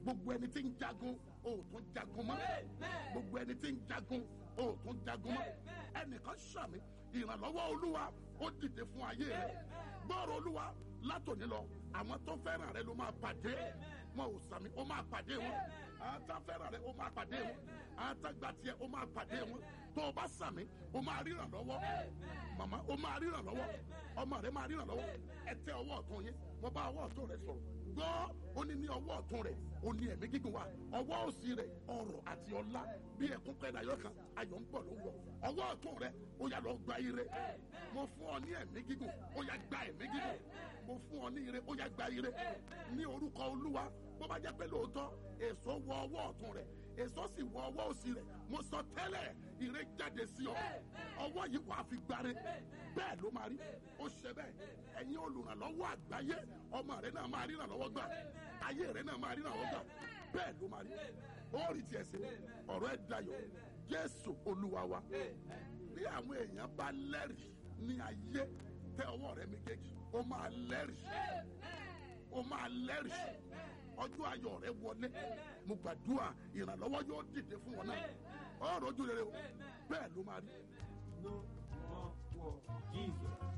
gbogbo ẹni tí ń jagun o ò tún jagun mọ́ gbogbo ẹni tí ń jagun o ò tún jagun mọ́ ẹnìkan sàmì ìrànlọ́wọ́ olúwa ó dìde fún ayé rẹ gbọ́rọ̀ olúwa látòní lọ àwọn tó fẹ́ràn rẹ ló máa pàdé wọn ò sàmì ó máa pàdé wọn àwọn tó fẹ́ràn rẹ ó máa pàdé wọn àwọn tó gba tiẹ̀ ó máa pàdé wọn tó o bá sàmì ó máa ríran lọ́wọ́ màmá ó máa ríran lọ́wọ́ ọmọ rẹ máa ríran lọ́wọ́ ẹ tẹ ọwọ́ ọ̀tún yín mo bá ọwọ́ ọ̀tún rẹ sọ̀rọ̀ gbọ́ ó ní ní ọwọ́ ọ̀tún rẹ̀ ó ní ẹ̀mí gígùn wa ọwọ́ òsì rẹ̀ ọrọ̀ àti ọlá bí ẹkún pẹ́ dayọ̀ kan ayọ̀ ń bọ̀ ló ń wọ̀ ọwọ́ ọ̀tún rẹ̀ ó yá lọ gba ire mo fún ọ ní ẹ̀mí gígùn ó yá gba ẹ̀mí gígùn mo fún ọ ní ire ó yá gba ire ní orúkọ olúwa bó bá jẹ́ pé lóòótọ́ èso wọ ọwọ́ ọ̀tún rẹ̀ èso sì wọ ọwọ́ òsì rẹ̀ mo sọ tẹ́lẹ̀ ire jáde sí ọ ọwọ́ yìí wàá fi gbáre bẹ́ẹ̀ ló máa rí ó ṣe bẹ́ẹ̀ ẹ̀yin olùrànlọ́wọ́ àgbáyé ọmọ rẹ náà máa ríran lọ́wọ́ gbà ayé rẹ náà máa ríran lọ́wọ́ gbà bẹ́ẹ̀ ló máa rí ó rí tiẹ̀ sí ọ̀rọ̀ ẹ̀ dayọ̀ jésù olúwa wa bí àwọn èèyàn bá lẹ́rìí ní ayé tẹ ọwọ́ rẹ méjèèjì ó máa lẹ́rìí ó máa lẹ́rìí ọjọ́ ayọ̀ rẹ wọlé mo gbàdúrà ìrànlọ́wọ́ yóò dìde fún wọn náà ọ̀rọ̀ ojú rere o bẹ́ẹ̀ ló máa rí. No more war. Jesus.